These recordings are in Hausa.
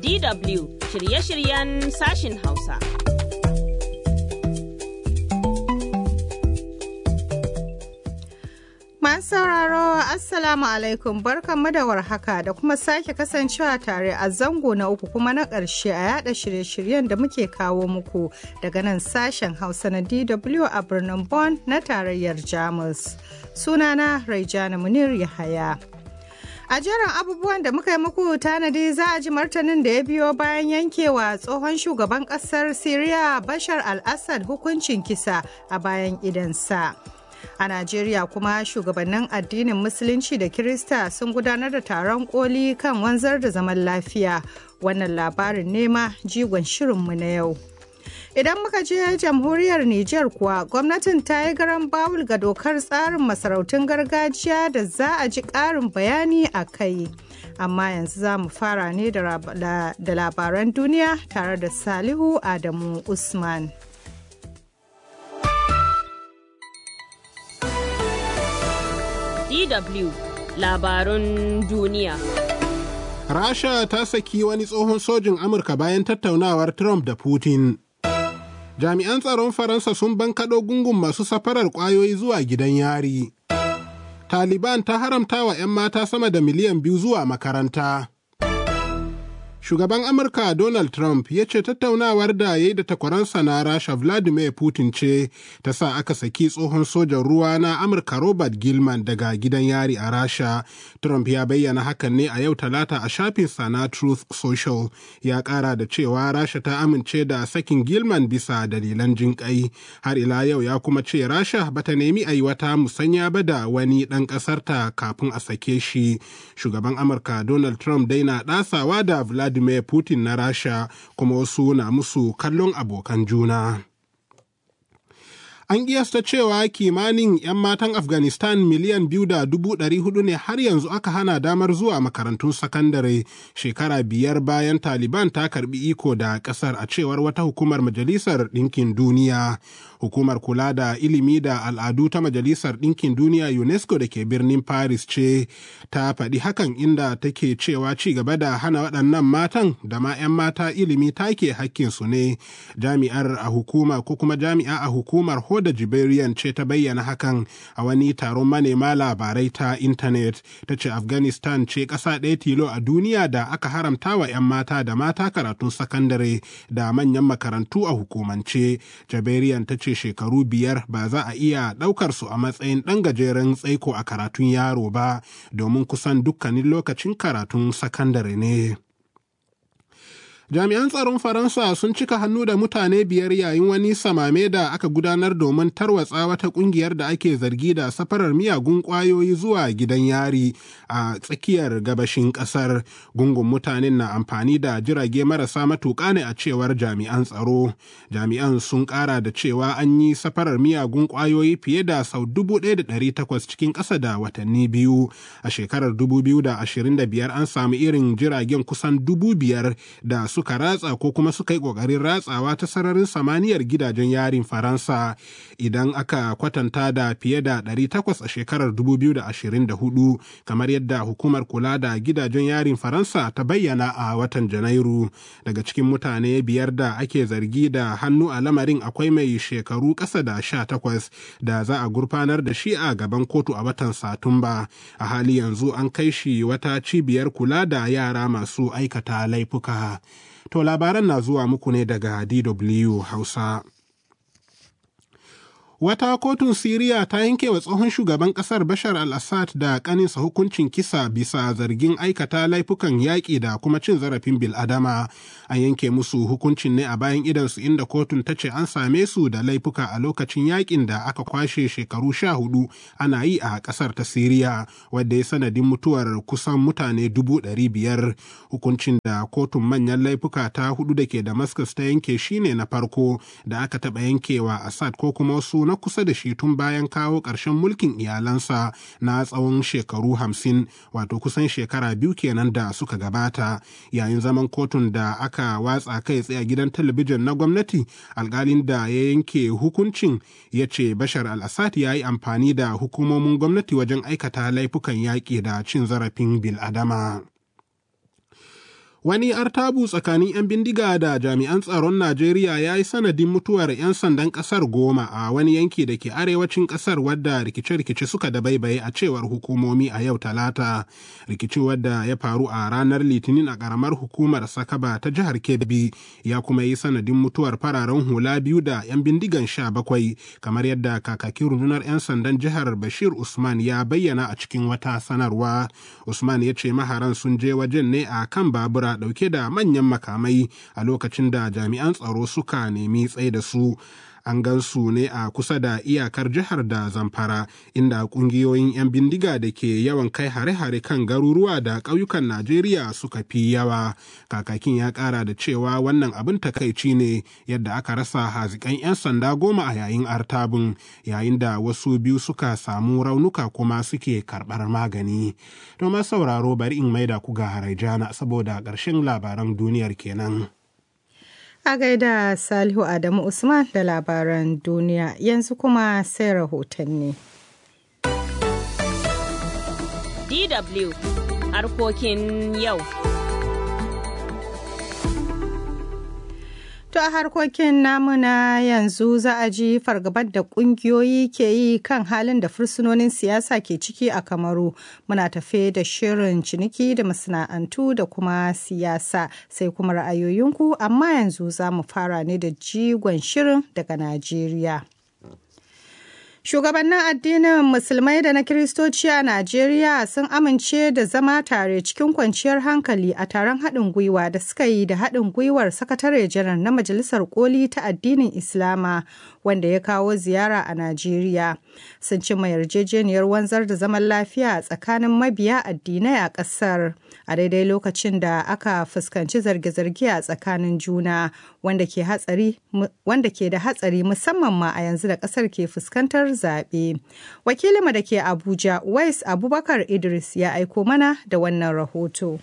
DW shirye-shiryen sashin Hausa. Masu sauraro Assalamu alaikum barkanmu da warhaka da kuma sake kasancewa tare a zango na uku kuma na ƙarshe a yada shirye-shiryen da muke kawo muku daga nan sashen Hausa na DW a birnin Bonn na tarayyar Jamus. Sunana Raijana Munir Yahaya. A jerin abubuwan da muka yi muku tanadi za a ji martanin da ya biyo bayan yankewa tsohon shugaban ƙasar Siriya Bashar al-Assad hukuncin kisa a bayan idansa. A Najeriya kuma shugabannin addinin Musulunci da Kirista sun gudanar da taron koli kan wanzar da zaman lafiya. Wannan labarin nema jigon shirinmu na yau. Idan muka je jamhuriyar Nijar kuwa gwamnatin ta yi garan bawul ga dokar tsarin masarautun gargajiya da za a ji ƙarin bayani a kai. Amma yanzu za mu fara ne da labaran duniya tare da Salihu Adamu Usman. DW labarun duniya. Rasha ta saki wani tsohon sojin Amurka bayan tattaunawar Trump da Putin. Jami'an tsaron Faransa sun bankaɗo gungun masu safarar ƙwayoyi zuwa gidan yari. Taliban ta haramta wa 'yan mata sama da miliyan biyu zuwa makaranta. Shugaban Amurka Donald Trump ya ce tattaunawar da ya yi da takwaransa na Rasha Vladimir Putin ce ta sa aka saki tsohon sojan ruwa na Amurka Robert Gilman daga gidan yari a Rasha. Trump ya bayyana hakan ne a yau talata a shafinsa na Truth Social. Ya kara da cewa Rasha ta amince da sakin Gilman bisa dalilan jinƙai. Har ila yau ya kuma ce Rasha bata nemi a yi wata musanya ba da wani ɗan ƙasarta kafin a sake shi. Shugaban Amurka Donald Trump dai na ɗasawa da Vladimir Vladimir Putin na Rasha kuma wasu na musu kallon abokan juna. An kiyasta cewa kimanin 'yan matan Afghanistan miliyan biyu da dubu ɗari hudu ne har yanzu aka hana damar zuwa makarantun sakandare shekara biyar bayan Taliban ta karbi iko da ƙasar a cewar wata hukumar Majalisar Ɗinkin Duniya. Hukumar kula da ilimi da al'adu ta Majalisar Ɗinkin Duniya UNESCO da ke birnin Paris ce ta faɗi hakan inda take cewa ci gaba da hana waɗannan matan da ma 'yan mata ilimi take hakkinsu ne. Jami'ar a hukuma ko kuma jami'a a hukumar Hoda Jiberian ce ta bayyana hakan a wani taron manema labarai ta intanet. Ta ce Afghanistan ce ƙasa ɗaya tilo a duniya da aka haramta wa 'yan mata da mata karatun sakandare da manyan makarantu a hukumance. Jiberian ta ce shekaru biyar ba za a iya ɗaukar su a matsayin ɗan gajeren tsaiko a karatun yaro ba domin kusan dukkanin lokacin karatun sakandare ne. Jami'an tsaron Faransa sun cika hannu da mutane biyar yayin wani samame da aka gudanar domin tarwatsa wata kungiyar da ake zargi da safarar miyagun kwayoyi zuwa gidan yari a tsakiyar gabashin kasar. Gungun mutanen na amfani da jirage marasa matuƙa ne a cewar jami'an tsaro. Jami'an sun ƙara da cewa an yi safarar miyagun kwayoyi fiye da sau dubu ɗaya da ɗari takwas cikin ƙasa da watanni biyu. A shekarar dubu biyu da ashirin da biyar an samu irin jiragen kusan dubu biyar da suka ratsa ko kuma suka yi ƙoƙarin ratsawa ta sararin samaniyar gidajen yarin Faransa idan aka kwatanta da fiye da 800 a shekarar 2024 kamar yadda hukumar kula da gidajen yarin Faransa ta bayyana a watan Janairu. Daga cikin mutane biyar da ake zargi da hannu a lamarin akwai mai shekaru ƙasa da 18 da za a gurfanar da shi a gaban kotu a watan Satumba. A hali yanzu an kai shi wata cibiyar kula da yara masu aikata laifuka. To labaran na zuwa muku ne daga DW Hausa. Wata kotun Siriya ta yanke wa tsohon shugaban ƙasar Bashar al-Assad da ƙaninsa hukuncin kisa bisa zargin aikata laifukan yaƙi da kuma cin zarafin bil'adama. An yanke musu hukuncin ne a bayan idansu inda kotun ta ce an same su da laifuka a lokacin yaƙin da aka kwashe shekaru sha hudu ana yi a ƙasar ta Siriya, wadda ya sanadin mutuwar kusan mutane dubu ɗari biyar. Hukuncin da kotun manyan laifuka ta hudu da ke Damascus ta yanke shine na farko da aka taɓa yankewa Assad ko kuma wasu na kusa da shi tun bayan kawo ƙarshen mulkin iyalansa na tsawon shekaru hamsin wato kusan shekara biyu kenan da suka gabata yayin zaman kotun da aka watsa kai tsaye a gidan talabijin na gwamnati alkalin da ya yanke hukuncin ya ce bashar al-assad ya yi amfani da hukumomin gwamnati wajen aikata laifukan yaƙi da cin zarafin bil'adama. Wani artabu tsakanin 'yan bindiga da jami'an tsaron Najeriya ya yi sanadin mutuwar 'yan sandan ƙasar goma a wani yanki da ke arewacin ƙasar wadda rikice-rikice suka dabaibaye a cewar hukumomi a yau talata. Rikici wadda ya faru a ranar Litinin a ƙaramar hukumar Sakaba ta jihar Kebbi ya kuma yi sanadin mutuwar fararen hula biyu da 'yan bindigan sha bakwai kamar yadda kakakin rundunar 'yan sandan jihar Bashir Usman ya bayyana a cikin wata sanarwa. Usman ya ce maharan sun je wajen ne a kan babura dauke da manyan makamai a lokacin da jami'an tsaro suka nemi tsaye da su an gan su ne a kusa da iyakar jihar da zamfara inda kungiyoyin 'yan bindiga da ke yawan kai hare-hare kan garuruwa da ƙauyukan najeriya suka fi yawa kakakin ya ƙara da cewa wannan abin takaici ne yadda aka rasa hazikan 'yan sanda goma a yayin artabin yayin da wasu biyu suka samu raunuka kuma suke karɓar magani domin sauraro bari in maida ku ga haraijana saboda ƙarshen labaran duniyar kenan. A gaida Salihu Adamu Usman da labaran duniya yanzu kuma sai rahotanni. DW harkokin yau. To a harkokin namuna yanzu za a ji fargabar da kungiyoyi ke yi kan halin da fursunonin siyasa ke ciki a Kamaru. Muna tafe da shirin ciniki da masana'antu da kuma siyasa sai kuma ra'ayoyinku amma yanzu za mu fara ne da jigon shirin daga Najeriya. Shugabannin addinin Musulmai da na Kiristoci a Najeriya sun amince da zama tare cikin kwanciyar hankali a taron haɗin gwiwa da suka yi da haɗin gwiwar sakatare janar na Majalisar Koli ta addinin Islama wanda ya kawo ziyara a Najeriya. Sun cimma yarjejeniyar wanzar da zaman lafiya a tsakanin mabiya addinai a ƙasar a daidai lokacin da aka fuskanci zarge-zarge a tsakanin juna wanda ke da hatsari musamman ma a yanzu da ƙasar ke fuskantar zaɓe. Wakilinmu da ke Abuja, Wais Abubakar Idris ya aiko mana da wannan rahoto.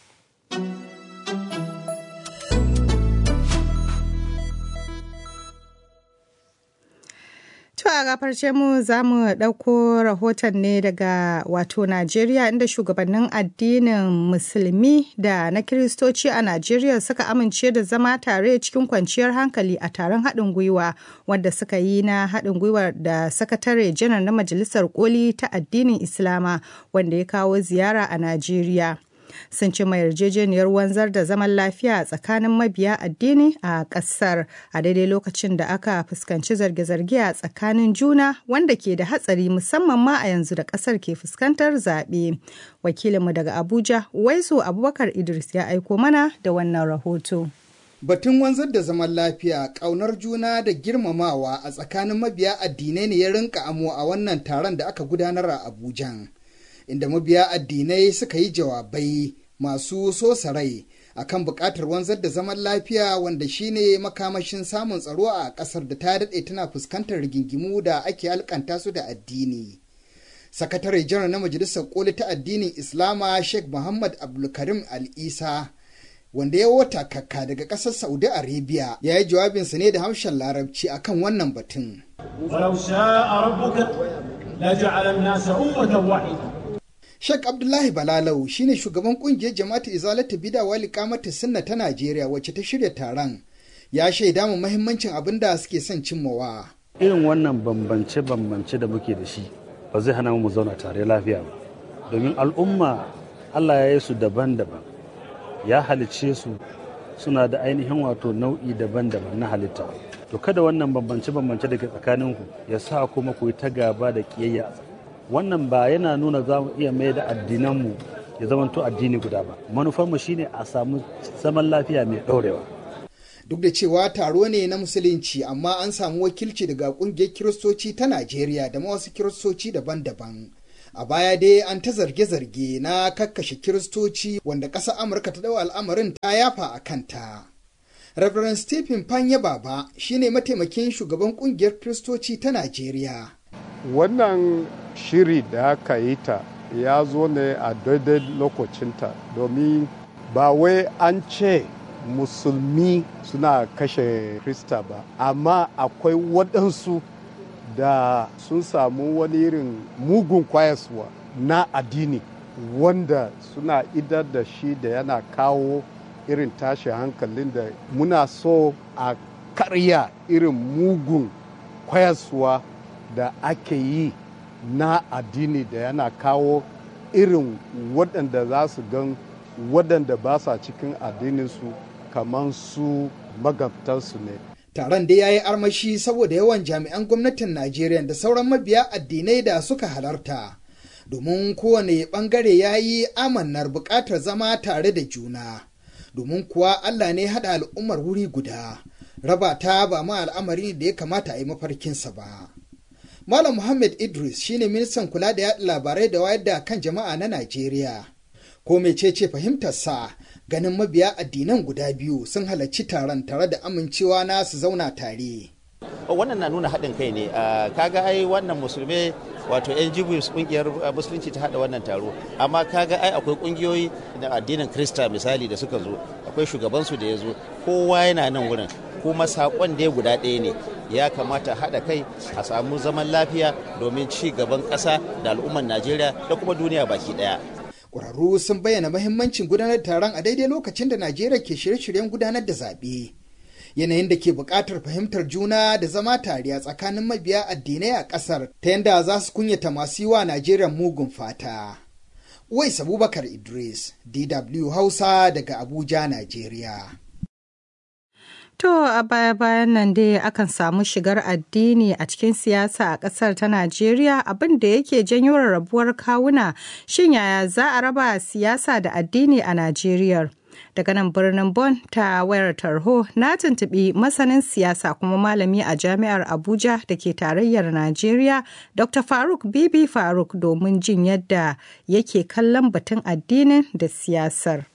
To a gafarce mu za mu ɗauko rahoton ne daga wato Najeriya inda shugabannin addinin Musulmi da na Kiristoci a Najeriya suka amince da zama tare cikin kwanciyar hankali a taron haɗin gwiwa wanda suka yi na haɗin gwiwa da sakatare janar na Majalisar Koli ta addinin Islama wanda ya kawo ziyara a Najeriya. sun ci mai yarjejeniyar wanzar da zaman lafiya a tsakanin mabiya addini a ƙasar a daidai lokacin da aka fuskanci zarge-zarge a tsakanin juna wanda ke da hatsari musamman ma a yanzu da ƙasar ke fuskantar zaɓe. Wakilinmu daga Abuja, Waisu Abubakar Idris ya aiko mana da wannan rahoto. Batun wanzar da zaman lafiya, ƙaunar juna da girmamawa a tsakanin mabiya addinai ne ya rinka amo a wannan taron da aka gudanar a Abuja. inda mabiya addinai suka yi jawabai masu sosa rai akan buƙatar wanzar da zaman lafiya wanda shine makamashin samun tsaro a ƙasar da ta daɗe tana fuskantar rigingimu da ake alkanta su da addini. Sakatare janar na Majalisar Koli ta addinin Islama Sheikh Muhammad Abdulkarim Al-Isa wanda ya wata kakka daga ƙasar Saudi Arabia ya yi jawabinsa ne da harshen Larabci akan wannan batun. ولو شاء ربك لجعل الناس أمة واحدة Sheikh Abdullahi Balalau shine shugaban kungiyar jama'atu Izalatu Bida wali kamata sunna ta Najeriya wacce ta shirya taron. Ya shaida mu mahimmancin abin da suke son cimmawa. Irin wannan bambance-bambance da muke da shi ba zai hana mu zauna tare lafiya ba. Domin al'umma Allah ya yi su daban-daban. Ya halicce su suna da ainihin wato nau'i daban-daban na halitta. To kada wannan bambance-bambance da ke tsakaninku ya sa kuma ku yi ta gaba da kiyayya wannan ba yana nuna za mu iya mai da addinanmu ya zamanto addini guda ba manufarmu shine a samu zaman lafiya mai ɗaurewa duk da cewa taro ne na musulunci amma an samu wakilci daga kungiyar kiristoci ta najeriya da wasu kiristoci daban-daban a baya dai an ta zarge-zarge na kakkashe kiristoci wanda ƙasar amurka ta dawo al'amarin ta yafa a kanta Reverend Stephen Panya Baba shine mataimakin shugaban kungiyar kiristoci ta najeriya wannan shiri da aka yi ta ya zo ne a daidai lokacinta domin ba wai an ce musulmi suna kashe krista ba amma akwai waɗansu da sun samu wani irin mugun kwayaswa na addini wanda suna idar da shi da yana kawo irin tashi hankalin da muna so a karya irin mugun kwayaswa da ake yi na addini da yana kawo irin waɗanda za su gan waɗanda ba sa cikin addininsu kamar su magabtansu ne taron da ya yi armashi saboda yawan jami'an gwamnatin najeriya da sauran mabiya addinai da suka halarta domin kowane bangare ya yi amannar buƙatar zama tare da juna domin kuwa allah ne haɗa al'ummar wuri guda raba ta ba ma al'amari da ya kamata a yi mafarkinsa ba malam muhammad idris shine ministan kula da yaɗa labarai da wayar da kan jama'a na najeriya ko mecece fahimtarsa ganin mabiya addinan guda biyu sun halarci taron tare da amincewa na su zauna tare. wannan na nuna haɗin kai ne kaga ai wannan musulmai wato yan jibus kungiyar musulunci ta haɗa wannan taro amma kaga ai akwai kungiyoyi na addinin krista misali da suka zo akwai shugabansu da ya zo kowa yana nan wurin kuma saƙon da guda ɗaya ne ya kamata haɗa kai a samu zaman lafiya domin ci gaban ƙasa da al'ummar najeriya da kuma duniya baki ɗaya ƙwararru sun bayyana mahimmancin gudanar taron a daidai lokacin da najeriya ke shirye-shiryen gudanar da zaɓe yanayin da ke buƙatar fahimtar juna da zama tare a tsakanin mabiya addinai a ƙasar ta yadda za su kunyata masu yi wa najeriya mugun fata wais abubakar idris dw hausa daga abuja najeriya To a baya-bayan nan dai akan samu shigar addini a cikin siyasa a ƙasar ta Najeriya abin da yake janyo rarrabuwar kawuna shin yaya za a raba siyasa da addini a Najeriya? Daga nan birnin Bon ta wayar tarho na tuntuɓi masanin siyasa kuma malami a jami'ar Abuja da ke tarayyar Najeriya Dr. Faruk Bibi Faruk domin jin yadda yake kallon batun addinin da siyasar.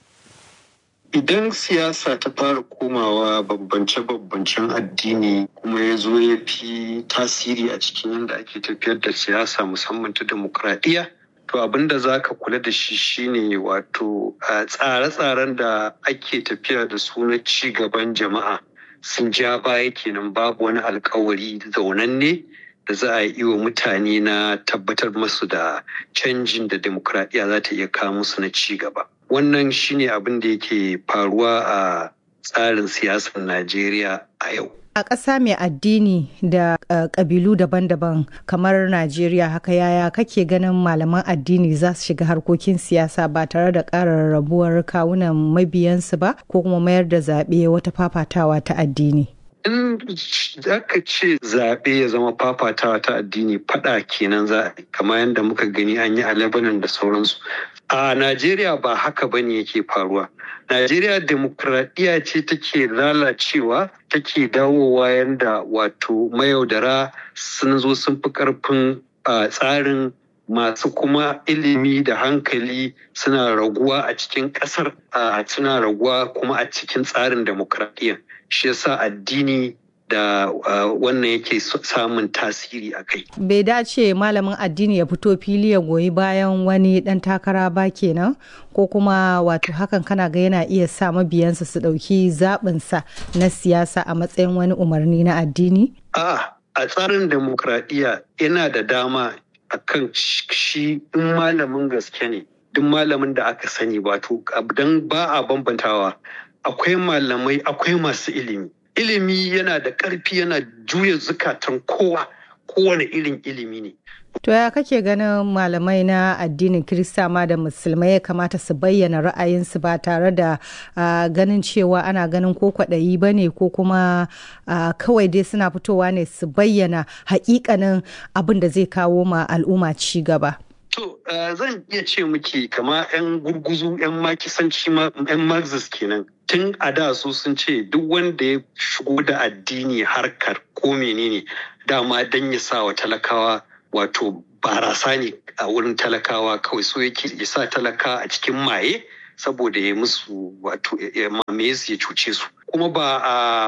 Idan siyasa ta fara komawa bambance-bambancen addini kuma ya zo ya fi tasiri a cikin yadda ake tafiyar da siyasa musamman ta demokradiyya, to abin da za ka kula da shi shine wato tsare-tsaren da ake tafiya da su na ci gaban jama'a sun ja baya kenan babu wani alkawari zaunanne da za a yi wa mutane na tabbatar masu da canjin da demokradiyya za ta iya kawo musu na ci gaba. wannan shine abin da yake faruwa a tsarin siyasar Najeriya a yau. A ƙasa mai addini da ƙabilu daban-daban kamar Najeriya haka yaya kake ganin malaman addini za su shiga harkokin siyasa ba tare da ƙara rabuwar kawunan mabiyansu ba ko kuma mayar da zaɓe wata fafatawa ta addini. in aka ce zaɓe ya zama fafatawa ta addini faɗa kenan za a kamar yadda muka gani an yi a Lebanon da sauransu. A Najeriya ba haka ba ne yake faruwa. Najeriya demokuraɗiyya ce take lalacewa take dawowa yadda wato mayaudara sun zo sun fi ƙarfin tsarin masu kuma ilimi da hankali suna raguwa a cikin ƙasar suna raguwa kuma a cikin tsarin demokuraɗiyya. shi yasa addini da uh, wannan yake samun tasiri a kai. Bai dace malamin addini ya fito fili ya goyi bayan wani ɗan takara ba kenan ko kuma wato hakan kana ga yana iya sa mabiyansa su ɗauki zaɓinsa na siyasa a matsayin wani umarni na addini? A a tsarin demokradiyya yana da dama a kan shi in malamin gaske ne duk malamin da aka sani wato don ba a bambantawa akwai malamai akwai masu ilimi ilimi yana da ƙarfi yana juya zukatan kowa kowane irin ilimi ne to ya kake ganin malamai na addinin kirista ma da musulmai ya kamata su bayyana ra'ayinsu ba tare da uh, ganin cewa ana ganin ko kwaɗayi ba ne ko kuma uh, kawai dai suna fitowa ne su bayyana hakikanin abin da zai kawo ma al'umma ci gaba To, uh, zan iya ce miki kama 'yan gurguzu 'yan makisanci 'yan marxist kenan. Tun a da su sun ce duk wanda ya shigo da addini harkar ko menene dama don ya sa wa talakawa wato barasa ne a wurin talakawa kawai so yake ya sa talaka a cikin maye saboda ya musu wato ya mamaye su ya cuce su. Kuma ba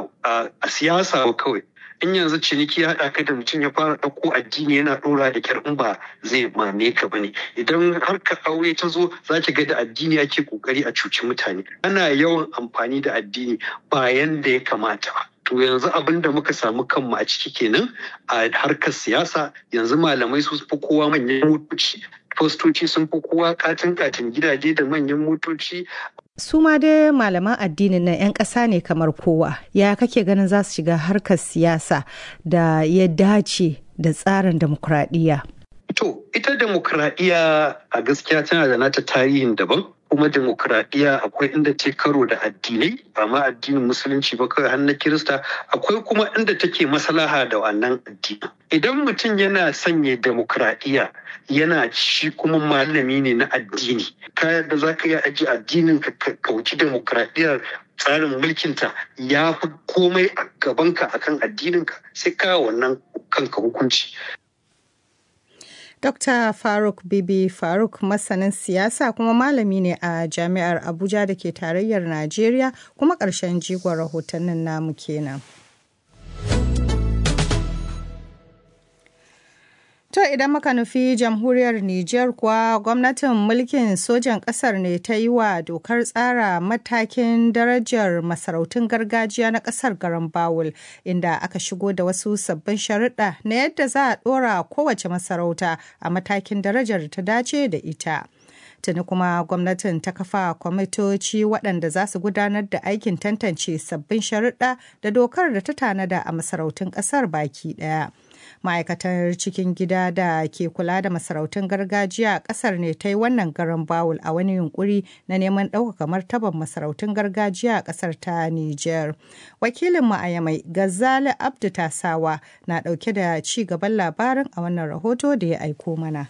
a siyasa ba kawai. in yanzu ciniki ya haɗa ka da mutum ya fara ɗauko addini yana ɗora da kyar in ba zai mame ka bane idan harkar aure ta zo za ki ga da addini ake kokari a cuci mutane ana yawan amfani da addini ba yanda ya kamata ba to yanzu abin da muka samu kanmu a ciki kenan a harkar siyasa yanzu malamai su fi kowa manyan motoci fastoci sun fi kowa katin katin gidaje da manyan motoci su ma dai malaman addinin nan 'yan ƙasa ne kamar kowa ya kake ganin za su shiga harkar siyasa da ya dace da tsarin demokuraɗiyya. To, ita demokuraɗiyya a gaskiya tana da nata tarihin daban. kuma demokuraɗiyya akwai inda ta karo da addinai ba ma addinin musulunci ba kawai har na kirista akwai kuma inda take maslaha da wannan addini idan mutum yana sanya demokuraɗiyya yana shi kuma malami ne na addini ka yadda za ka iya aji addinin ka kauci demokuraɗiyyar tsarin mulkinta ya fi komai a gabanka akan addininka sai ka wannan kanka hukunci Dr. Faruk Bibi Faruk masanin siyasa kuma malami ne a Jami'ar Abuja da ke tarayyar Najeriya kuma ƙarshen jigon rahotannin namu kenan. To idan muka nufi jamhuriyar Nijar kuwa gwamnatin mulkin sojan ƙasar ne ta yi wa dokar tsara matakin darajar masarautun gargajiya na ƙasar garin Bawul inda aka shigo da wasu sabbin sharuɗa na yadda za a ɗora kowace masarauta a matakin darajar ta dace da ita. Tuni kuma gwamnatin ta kafa kwamitoci waɗanda za su gudanar da aikin tantance sabbin sharuɗa da dokar da ta tanada a masarautun ƙasar baki ɗaya. ma'aikatar cikin gida da ke kula da masarautun gargajiya a kasar ne ta yi wannan garin bawul a wani yunkuri na neman ɗaukaka martaban masarautun gargajiya a kasar ta niger wakilin mu a yamai gazali abdu tasawa na ɗauke da ci gaban labarin a wannan rahoto da ya aiko mana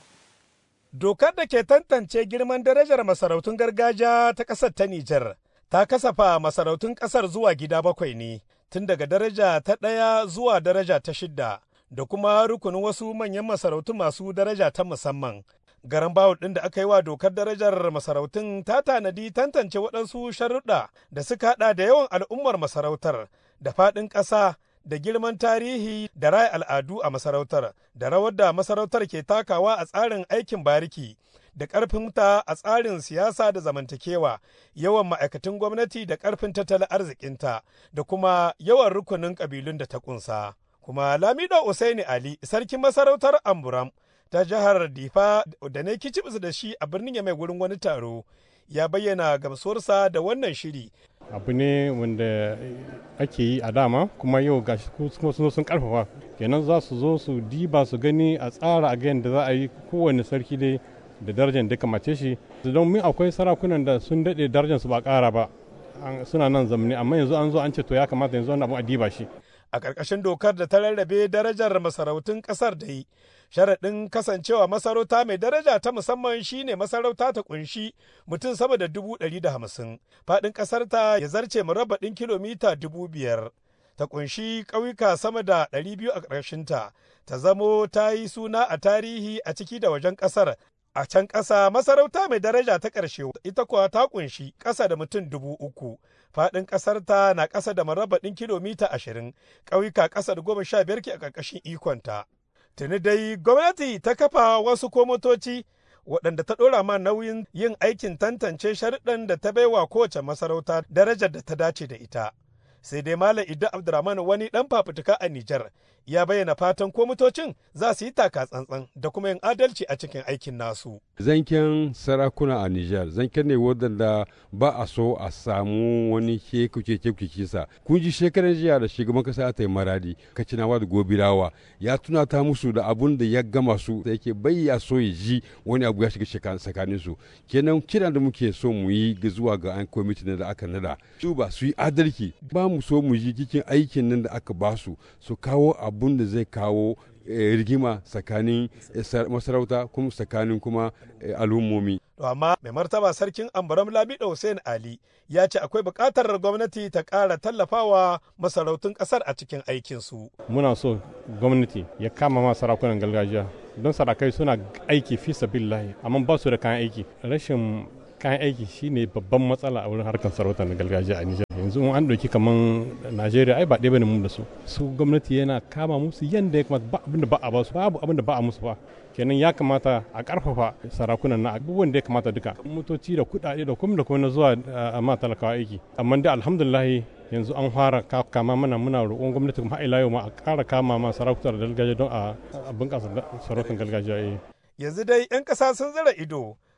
dokar da ke tantance girman darajar masarautun gargajiya ta ƙasar ta niger ta kasafa masarautun ƙasar zuwa gida bakwai ne tun daga daraja ta ɗaya zuwa daraja ta shidda da kuma rukunin wasu manyan masarautu masu daraja ta musamman. Garan bawul ɗin da aka yi wa dokar darajar masarautun ta tanadi tantance waɗansu sharuɗa da suka haɗa da yawan al'ummar masarautar da faɗin ƙasa da girman tarihi da raya al'adu a masarautar da rawar da masarautar ke takawa a tsarin aikin bariki da ƙarfinta a tsarin siyasa da zamantakewa yawan ma'aikatan gwamnati da ƙarfin tattalin arzikinta da kuma yawan rukunin ƙabilun da ta ƙunsa. kuma Lamido Usaini Ali sarkin masarautar Amburam ta jihar Difa da ne kicibis da shi a birnin ya mai wurin wani taro ya bayyana gamsuwarsa da wannan shiri. abu ne wanda ake yi a dama kuma yau gashi kuma sun sun karfafa kenan za su zo su diba su gani a tsara a ga da za a yi kowane sarki dai da darajar da kamace shi don min akwai sarakunan da sun daɗe darajar su ba ƙara ba suna nan zamani amma yanzu an zo an ce to ya kamata yanzu wani abu a diba shi a ƙarƙashin dokar da ta rarrabe darajar masarautun ƙasar da yi sharaɗin kasancewa masarauta mai daraja ta musamman shine masarauta ta kunshi mutum sama da dubu ɗari da hamsin faɗin ƙasar ta ya zarce murabbaɗin kilomita dubu biyar ta kunshi ƙauyuka sama da ɗari biyu a ƙarshinta ta zamo ta yi suna a tarihi a ciki da wajen ƙasar a can ƙasa masarauta mai daraja ta ƙarshe ita kuwa ta kunshi ƙasa da mutum dubu uku faɗin ƙasar ta na ƙasa da marabbaɗin kilomita ashirin ƙauyuka ƙasa da goma sha biyar ke a ƙarƙashin ikonta tuni dai gwamnati ta kafa wasu komotoci waɗanda ta ɗora ma nauyin yin aikin tantance sharuɗan da ta baiwa kowace masarauta darajar da ta dace da ita sai dai malam idda abdurrahman wani ɗan fafutuka a nijar ya bayyana fatan kwamitocin za su yi taka tsantsan da kuma yin adalci a cikin aikin nasu. Zanken sarakuna a Nijar, zanken ne wadanda ba a so a samu wani kekuke kekuke sa. Kun ji shekaran jiya da shugaban kasa ta yi maradi, kacinawa da gobirawa ya tunata musu da abun da ya gama su da yake bai ya so ya ji wani abu ya shiga tsakanin su. Kenan kiran da muke so mu yi zuwa ga an kwamiti da aka nada. Su ba su yi adalci, ba mu so mu ji cikin aikin nan da aka ba su, su kawo abun da zai kawo rigima tsakanin masarauta kuma tsakanin kuma al'ummomi. amma mai martaba sarkin ambaram lamido hussein ali ya ce akwai buƙatar gwamnati ta ƙara tallafawa masarautun ƙasar a cikin aikinsu. muna so gwamnati ya kama ma sarakunan gargajiya don sarakai suna aiki fi sabillahi amma ba su da kayan aiki rashin kayan aiki shine babban matsala a wurin harkar sarauta na gargajiya a Nijar. Yanzu an ɗauki kaman Najeriya ai ba ɗaya bane mu da su. Su gwamnati yana kama musu yanda ya kamata ba abin da ba a ba su babu abin da ba a musu ba. Kenan ya kamata a ƙarfafa sarakunan na abubuwan da ya kamata duka. Motoci da kuɗaɗe da kuma da kuma na zuwa a ma talakawa aiki. Amma dai alhamdulillah yanzu an fara kama mana muna roƙon gwamnati kuma ila yau ma a ƙara kama ma sarautar gargajiya don a bunƙasa sarautar gargajiya. Yanzu dai 'yan ƙasa sun zira ido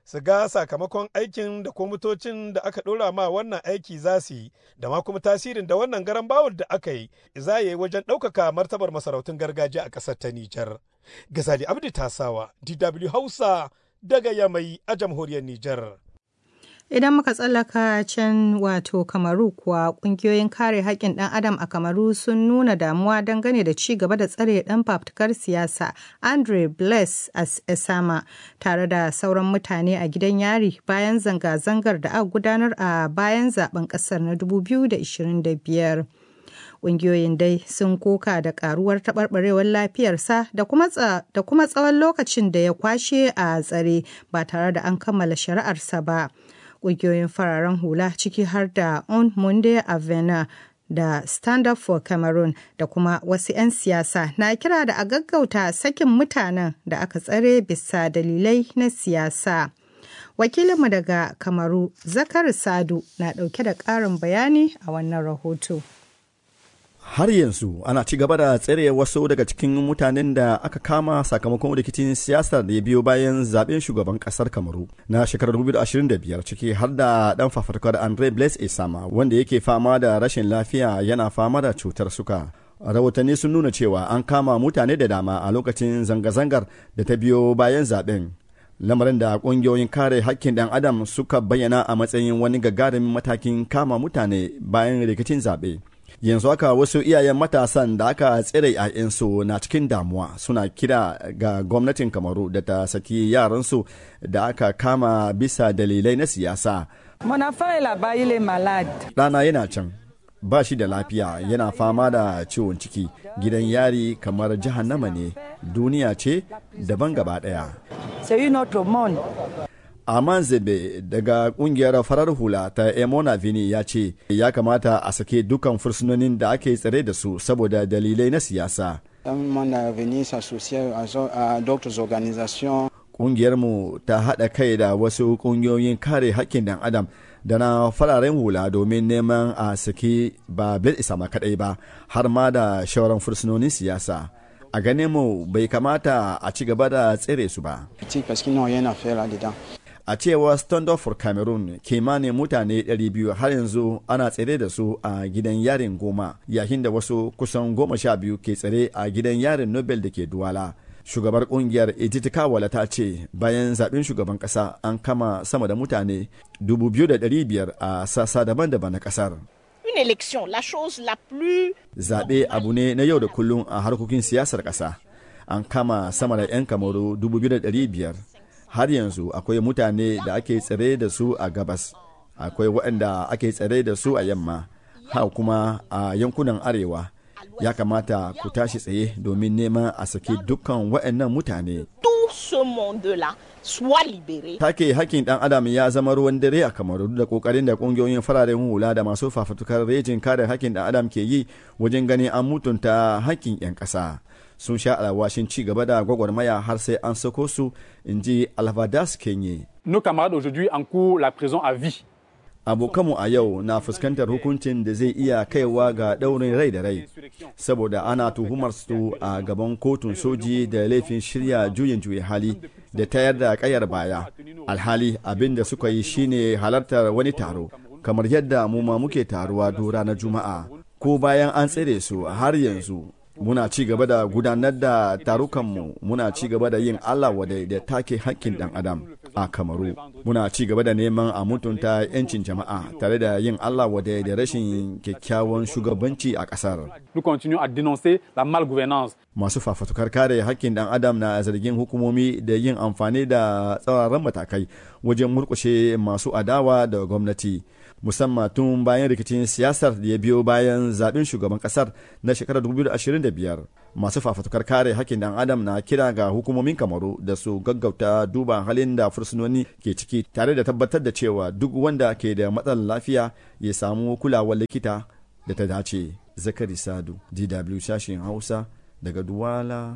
su ga sakamakon aikin da kwamitocin da aka ɗora ma wannan aiki za su yi da ma kuma tasirin da wannan garan bawul da aka yi za yi wajen ɗaukaka martabar masarautun gargajiya a ƙasar ta Nijar. Gazali Abdi Tasawa, DW Hausa daga Yamai a jamhuriyar Nijar. Idan muka tsallaka can wato Kamaru kuwa kungiyoyin kare haƙƙin ɗan adam a Kamaru sun nuna damuwa dangane da ci gaba da tsare ɗan fafutukar siyasa Andre Bless Esama tare da sauran mutane a gidan yari bayan zanga-zangar da aka gudanar a bayan zaben ƙasar na 2025. Ƙungiyoyin dai sun koka da ƙaruwar taɓarɓarewar lafiyarsa da kuma tsawon lokacin da ya kwashe a tsare ba tare da an kammala shari'arsa ba. Ƙungiyoyin fararen hula ciki har da On Monday Avena da Stand Up for Cameroon da kuma wasu 'yan siyasa na kira da a gaggauta sakin mutanen da aka tsare bisa dalilai na siyasa. Wakilinmu daga Kamaru, Zakar Sadu, na ɗauke da ƙarin bayani a wannan rahoto. har yanzu ana ci gaba da tsere wasu daga cikin mutanen da aka kama sakamakon rikicin siyasar da ya biyo bayan zaben shugaban kasar kamaru na shekarar 2025 ciki har da dan fafatkar andre blaise esama wanda yake fama da rashin lafiya yana fama da cutar suka rahotanni sun nuna cewa an kama mutane da dama a lokacin zanga-zangar da ta biyo bayan zaben lamarin da kungiyoyin kare hakkin dan adam suka bayyana a matsayin wani gagarumin matakin kama mutane bayan rikicin zaɓe. yanzu haka wasu iyayen matasan da aka tsere ‘ya'yansu na cikin damuwa suna kira ga gwamnatin kamaru da ta saki yaransu da aka kama bisa dalilai na siyasa ɗana yana can ba shi da lafiya yana fama da ciwon ciki gidan yari kamar jahannama ne duniya ce daban gaba ɗaya Aman Zebe daga kungiyar farar hula ta Emona Vini ya ce ya kamata a sake dukan fursunonin da ake tsare da su saboda dalilai na siyasa. Kungiyarmu ta haɗa kai da wasu kungiyoyin kare haƙƙin ɗan adam da na fararen hula domin neman a saki ba bil isama kaɗai ba har ma da shawaran fursunonin siyasa. a ganin mu bai kamata a ci gaba da tsere su ba. A cewa Stand Up for Cameroon kimanin mutane 200 har yanzu ana tsere da su a gidan yarin goma yayin da wasu kusan goma sha biyu ke tsare a gidan yarin Nobel da ke Duwala. Shugabar kungiyar Edith Kawala ta ce bayan zaɓen shugaban ƙasa an kama sama da mutane 2,500 a sassa daban-daban na ƙasar. une élection, la chose la plus... Zaɓe abu ne na yau da kullum a harkokin siyasar ƙasa. An kama sama da 'yan kamaru 2,500. Har yanzu akwai mutane da ake tsare da su a gabas, akwai waɗanda ake tsare da su a yamma, ha kuma a yankunan arewa. Ya kamata ku tashi tsaye domin neman a saki dukkan waɗannan mutane. Tout ce monde-là soit libéré. Take hakkin ɗan adam ya zama ruwan dare a kamaru da kokarin da ƙungiyoyin fararen hula da masu fafutukar rejin kare hakkin ɗan adam ke yi wajen ganin an mutunta hakkin 'yan ƙasa. Sun sha alwashin ci gaba da gwagwarmaya har sai an sako su, in ji Alvadas Kenye. Nos camarades aujourd'hui encourent la prison à vie. abokanmu a yau na fuskantar hukuncin da zai iya kaiwa ga ɗaurin rai da rai saboda ana tuhumar su a gaban kotun soji da laifin shirya juyin juya hali da tayar da kayar baya alhali abin da suka yi shine halartar wani taro kamar yadda mu ma muke taruwa dora na juma'a ko bayan an tsere su har yanzu muna ci gaba da gudanar da tarukanmu muna ci gaba da yin Allah wadai da take hakkin dan adam a kamaru muna ci gaba da neman a mutunta 'yancin jama'a tare da yin Allah wadai da rashin kyakkyawan shugabanci a kasar Nous continuons à dénoncer la malgouvernance. masu fafatukar kare hakkin dan adam na zargin hukumomi da yin amfani da tsauraran matakai wajen murkushe masu adawa da gwamnati musamman tun bayan rikicin siyasar da ya biyo bayan zaben shugaban kasar na shekarar 2025 masu fafatukar kare hakkin dan adam na kira ga hukumomin kamaru da su gaggauta duba halin da fursunoni ke ciki tare da tabbatar da cewa duk wanda ke da matsalar lafiya ya samu kulawar likita da ta dace zakari sadu dw sashen hausa daga duwala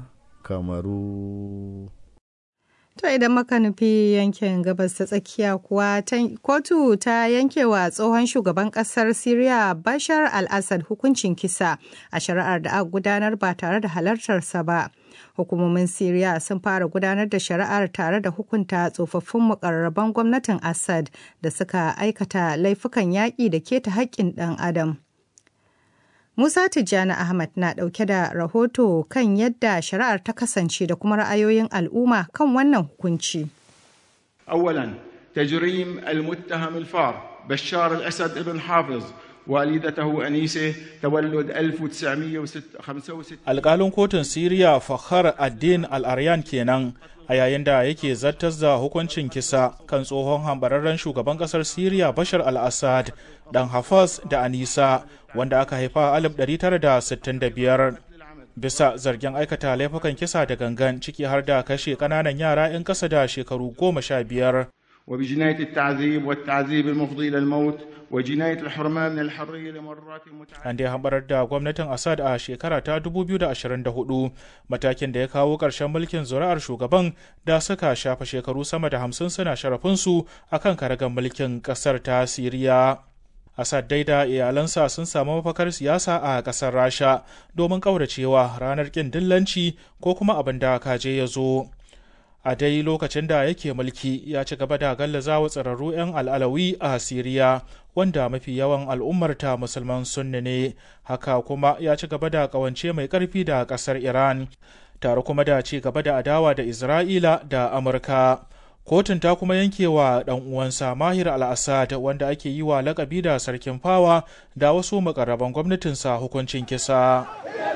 kamaru To idan muka nufi yankin gabas ta tsakiya kuwa kotu ta yankewa tsohon shugaban kasar Siriya Bashar al-Assad hukuncin kisa a shari'ar da aka gudanar ba tare da halartarsa ba. Hukumomin Siriya sun fara gudanar da shari'ar tare da hukunta tsofaffin mukarraban gwamnatin Assad da suka aikata laifukan yaƙi da keta haƙƙin ɗan adam. Musa Tijjani Ahmad na ɗauke da rahoto kan yadda shari'ar ta kasance da kuma ra'ayoyin al'umma kan wannan hukunci. أولا تجريم المتهم الفار بشار الأسد ابن حافظ والدته أنيسة تولد 1965 Alƙalin kotun Siriya Fakhar Addin Al-Aryan kenan a yayin da yake zartar da hukuncin kisa kan tsohon hambararren shugaban ƙasar Siriya Bashar al-Assad dan Hafaz da Anisa wanda aka haifa a 1965 bisa zargin aikata laifukan kisa da gangan ciki har da kashe ƙananan yara 'yan ƙasa da shekaru goma sha biyar. وبجناية التعذيب والتعذيب المفضي إلى الموت وجناية الحرمان من الحرية لمرات An dai hambarar da gwamnatin Assad a shekara ta 2024 matakin da ya kawo ƙarshen mulkin zuri'ar shugaban da suka shafa shekaru sama da hamsin suna sharafinsu a kan karagar mulkin ƙasar ta Siriya. Assad dai da iyalansa sun samu mafakar siyasa a ƙasar Rasha domin ƙauracewa ranar ƙin dillanci ko kuma abin da kaje ya zo. a dai lokacin da yake mulki ya ci gaba da gallazawa tsirarru 'yan al'alawi a siriya wanda mafi yawan al'ummarta musulman sunni ne haka kuma ya ci gaba da kawance mai karfi da kasar iran tare kuma da ci gaba da adawa da isra'ila da amurka kotun ta kuma yankewa dan uwansa mahir al-assad wanda ake yi wa lakabi da sarkin fawa da wasu makarraban gwamnatinsa hukuncin kisa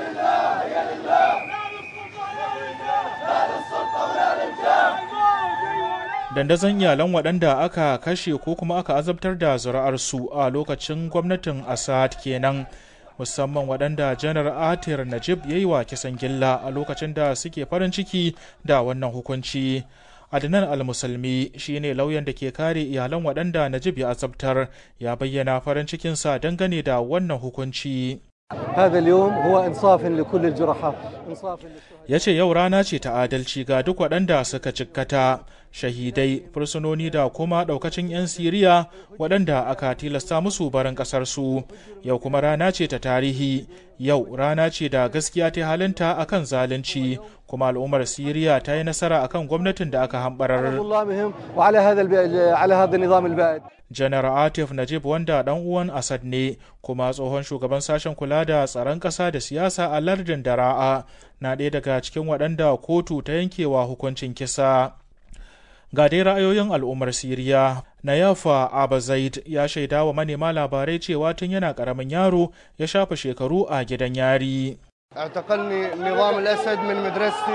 dandazon iyalan waɗanda aka kashe ko kuma aka azabtar da zuri'arsu a lokacin gwamnatin assad kenan musamman waɗanda janar atir najib ya yi wa kisan gilla a lokacin da suke farin ciki da wannan hukunci adnan al-musulmi shine lauyan da ke kare iyalan waɗanda najib ya azabtar ya bayyana farin cikinsa dangane da wannan hukunci هذا اليوم هو انصاف لكل الجرحى انصاف ya ce yau rana ce ta adalci ga duk waɗanda suka cikkata shahidai fursunoni da kuma ɗaukacin 'yan siriya waɗanda aka tilasta musu barin ƙasarsu yau kuma rana ce ta tarihi yau rana ce da gaskiya ta halinta akan zalunci kuma al'ummar siriya ta yi nasara akan gwamnatin da aka hambarar وعلى هذا الب... على هذا النظام البائد janar atif najib wanda dan uwan asad ne kuma tsohon shugaban sashen kula da tsaron ƙasa da siyasa a lardin dara'a na ɗaya daga cikin waɗanda kotu ta yankewa hukuncin kisa ga dai ra'ayoyin al'ummar siriya na yafa abazaid ya shaida wa manema labarai cewa tun yana ƙaramin yaro ya shafa shekaru a gidan yari اعتقلني نظام الاسد من مدرستي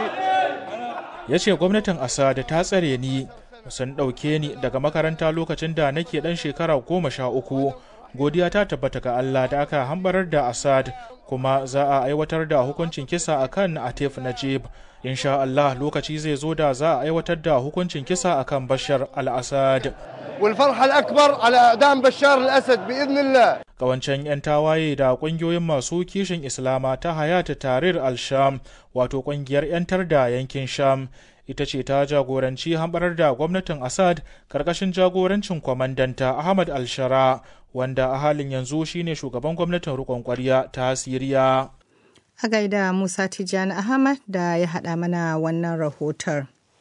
ya ce gwamnatin asad ta tsare ni sun ɗauke ni daga makaranta lokacin da nake ɗan shekara goma sha uku godiya ta tabbata ga Allah da aka hambarar da Assad kuma za a aiwatar da hukuncin kisa akan Atif Najib insha Allah lokaci zai zo da za a aiwatar da hukuncin kisa akan Bashar al-Assad والفرحه الاكبر على اعدام بشار الاسد باذن الله kawancen 'yan tawaye da ƙungiyoyin masu kishin islama ta hayata tarir al-sham wato ƙungiyar 'yantar da yankin sham ita ce ta jagoranci hambarar da gwamnatin assad karkashin jagorancin kwamandanta ahmad al-shara wanda a halin yanzu shine shugaban gwamnatin rikon kwarya ta siriya a gaida musa tijjani ahmad da ya haɗa mana wannan rahoton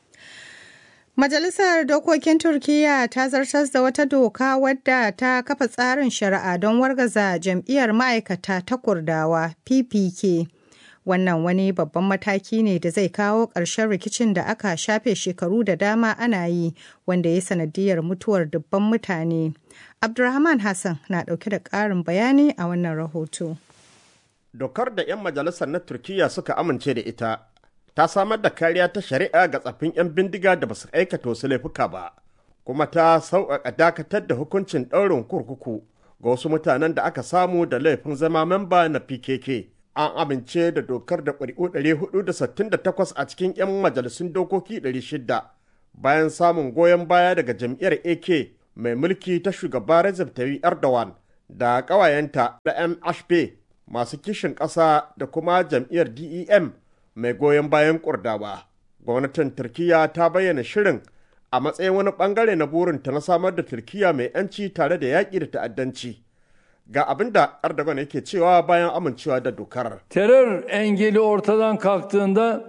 Majalisar Dokokin Turkiyya ta zartar da wata doka wadda ta kafa tsarin shari'a don wargaza jam'iyyar ma'aikata ta Kurdawa PPK. Wannan wani babban mataki ne da zai kawo ƙarshen rikicin da aka shafe shekaru da dama ana yi wanda ya sanadiyar mutuwar dubban mutane. Abdulrahman Hassan na ɗauke da ƙarin bayani a wannan rahoto. Dokar da 'yan majalisar na Turkiyya suka amince da ita ta samar da kariya ta shari'a ga tsaffin 'yan bindiga da basu aikata wasu laifuka ba, kuma ta sauƙaƙa dakatar da hukuncin ɗaurin kurkuku ga wasu mutanen da aka samu da laifin zama memba na PKK. An amince da dokar da ƙuri'u 468 a cikin 'yan majalisun dokoki 600 bayan samun goyon baya daga jam'iyyar AK mai mulki ta shugaba Recep Tayyip Erdogan da ƙawayenta da MHP masu kishin ƙasa da kuma jam'iyyar DEM mai goyon bayan kurdawa gwamnatin turkiya ta bayyana shirin a matsayin wani bangare na burinta na samar da turkiya mai yanci tare da yaƙi da ta'addanci ga abin da erdogan yake cewa bayan amincewa da dokar terör engeli ortadan kalktığında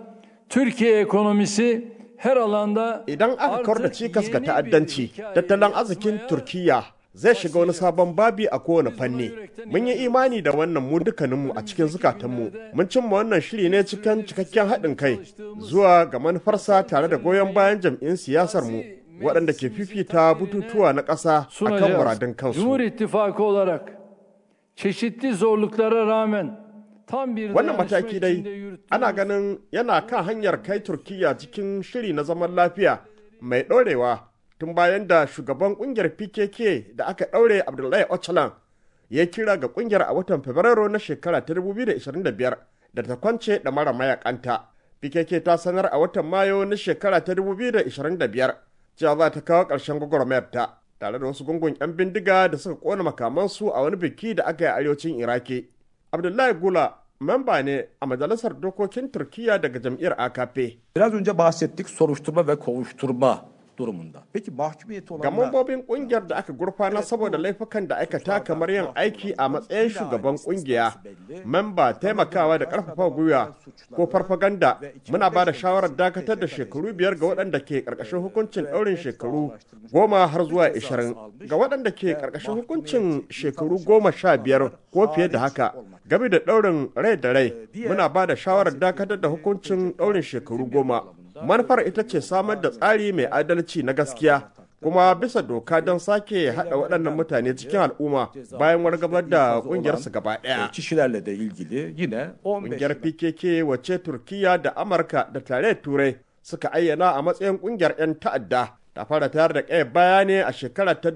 Türkiye ekonomisi her alanda Idan aka kawar da cikas ga ta'addanci, tattalin arzikin Turkiyya zai shiga wani sabon babi a kowane fanni. Mun yi imani da wannan mu dukkaninmu a cikin zukatanmu. Mun cimma wannan shiri ne cikin cikakken haɗin kai zuwa ga manufarsa tare da goyon bayan jam'in siyasar mu waɗanda ke fifita bututuwa na ƙasa a kan muradun kansu. Cumhur İttifakı olarak çeşitli zorluklara rağmen tam bir Wannan mataki dai ana ganin yana kan hanyar kai Turkiyya cikin shiri na zaman lafiya mai ɗorewa tun bayan da shugaban ƙungiyar PKK da aka ɗaure Abdullahi Öcalan ya kira ga ƙungiyar a watan Fabrairu na shekara ta 2025 da ta kwance da mara mayakanta. PKK ta sanar a watan Mayu na shekara ta 2025 cewa za ta kawo ƙarshen gwagwarmayarta tare da wasu gungun 'yan bindiga da suka ƙona makamansu a wani biki da aka yi a arewacin Iraki. Abdullahi Gula memba ne a majalisar dokokin Turkiyya daga jam'iyyar AKP. Biraz önce bahsettik soruşturma ve kovuşturma durumunda. Peki mahkumiyeti Ga olanlar mambobin kungiyar da aka gurfana saboda laifukan da aikata kamar yin aiki a matsayin shugaban kungiya, memba taimakawa da karfafa gwiwa ko farfaganda muna ba da shawarar dakatar da shekaru biyar ga waɗanda ke ƙarƙashin hukuncin ɗaurin shekaru goma har zuwa ishirin ga waɗanda ke ƙarƙashin hukuncin shekaru goma sha biyar ko fiye da haka game da ɗaurin rai da rai muna ba da shawarar dakatar da hukuncin ɗaurin shekaru goma manufar ita ce samar da tsari mai adalci na gaskiya kuma bisa doka don sake haɗa waɗannan mutane cikin al'umma bayan wargabar da ƙungiyarsu gaba ɗaya. kişilerle de ilgili yine 15 Ƙungiyar PKK wacce Turkiya da Amurka da tarayyar Turai suka ayyana a matsayin ƙungiyar 'yan ta'adda ta fara tayar da ƙaya baya ne a shekara ta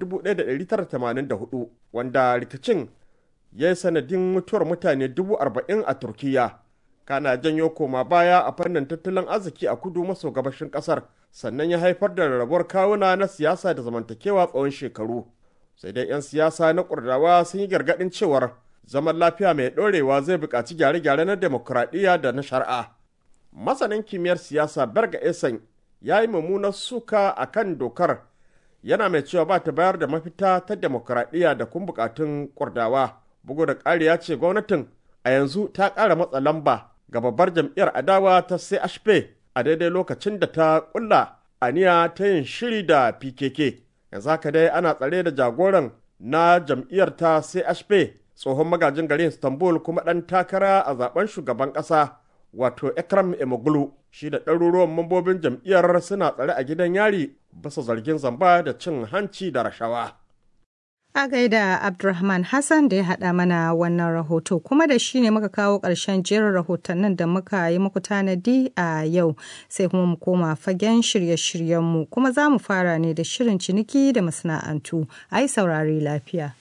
1984 wanda rikicin ya yi sanadin mutuwar mutane dubu arba'in a Turkiya. kana janyo koma baya a fannin tattalin arziki a kudu maso gabashin kasar sannan ya haifar da rarrabuwar kawuna na siyasa da zamantakewa tsawon shekaru sai dai 'yan siyasa na kurdawa sun yi gargaɗin cewar zaman lafiya mai ɗorewa zai buƙaci gyare-gyare na demokuraɗiyya da na shari'a masanin kimiyyar siyasa berga esan ya yi mummunar suka a kan dokar yana mai cewa ba ta bayar da mafita ta demokuraɗiyya da kun buƙatun kurdawa bugu da ƙari ya ce gwamnatin a yanzu ta ƙara matsa lamba ga babbar jam'iyyar adawa ta CHP a daidai lokacin da ta kulla aniya ta yin shiri da PKK. Yanzu haka dai ana tsare da jagoran na jam'iyyar ta CHP tsohon magajin garin Istanbul kuma ɗan takara a zaben shugaban ƙasa wato Ekram Emoglu shi da ɗaruruwan mambobin jam'iyyar suna tsare a gidan yari bisa zargin zamba da cin hanci da rashawa. A gaida Abdulrahman Hassan da ya haɗa mana wannan rahoto kuma da shi ne muka kawo ƙarshen jerin rahotannin da muka yi muku tanadi a yau sai kuma mu koma fagen shirye-shiryenmu kuma za mu fara ne da shirin ciniki da masana'antu a yi saurari lafiya.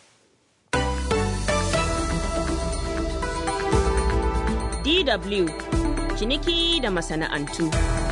DW ciniki da masana'antu.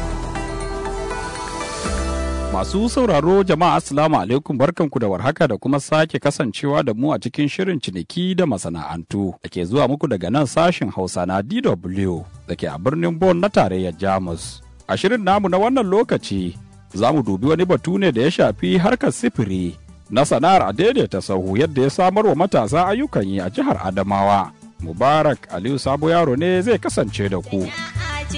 Masu sauraro jama'a Assalamu alaikum barkanku da warhaka da kuma sake kasancewa da mu a cikin shirin ciniki da masana'antu da ke zuwa muku daga nan sashin Hausa na DW da ke a birnin Bonn na tarayyar Jamus. A shirin namu na wannan lokaci za mu dubi wani batu ne da ya shafi harkar sifiri na sana'ar a daidaita sahu yadda ya samar wa matasa ayyukan yi a jihar Adamawa. Mubarak Aliyu Sabo Yaro ne zai kasance da ku.